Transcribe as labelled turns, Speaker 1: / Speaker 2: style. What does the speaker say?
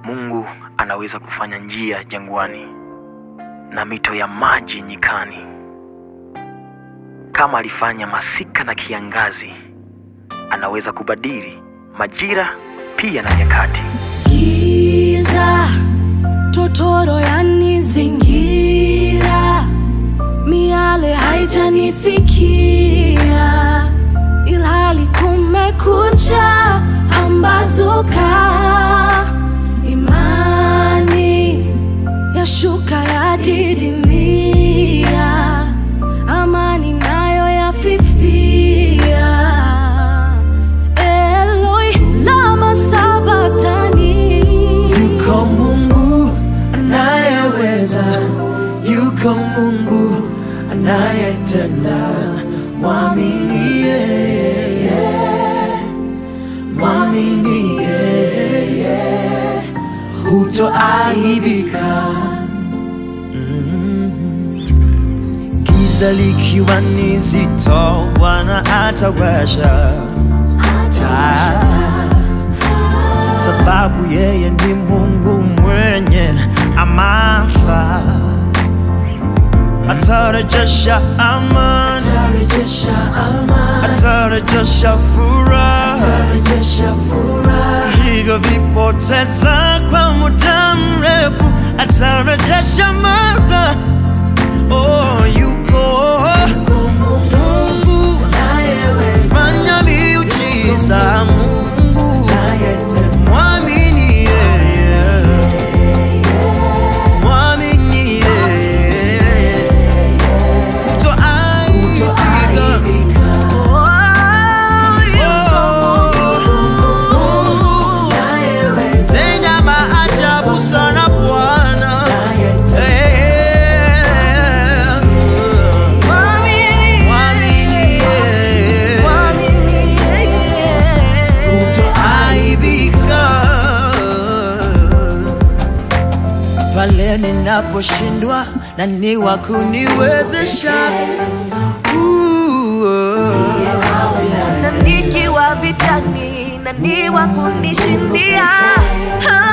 Speaker 1: Mungu anaweza kufanya njia jangwani na mito ya maji nyikani. Kama alifanya masika na kiangazi, anaweza kubadili majira pia na nyakati.
Speaker 2: Giza totoro yanizingira, miale haijanifikia, ilhali kumekucha, pambazuka, imani yashuka, yadidimia, amani nayo yafifia. Eloi lama sabatani
Speaker 3: Yuko Mungu anayeweza, yuko Mungu anayetenda. Mwamini yeye, mwamini yeye, hutoaibika. Mm. Giza likiwa ni zito, Bwana atawasha taa sababu yeye ni Mungu mwenye amana, atarejesha amani,
Speaker 2: tarejesha amani,
Speaker 3: atarejesha furaha
Speaker 2: tarejesha furaha,
Speaker 3: vilivyovipoteza kwa muda mrefu, atarejesha mara. Oh, yuko Mungu fanya miujiza, Mungu mwamini yeye, mwamini yeye, kutoaibika. Oh, tenda maajabu sana Bwana. Eh, mwamini yeye. kutoaibika pale ninaposhindwa na ni wa kuniwezesha Ooh,
Speaker 2: na nikiwa vitani na ni wa kunishindia Ah,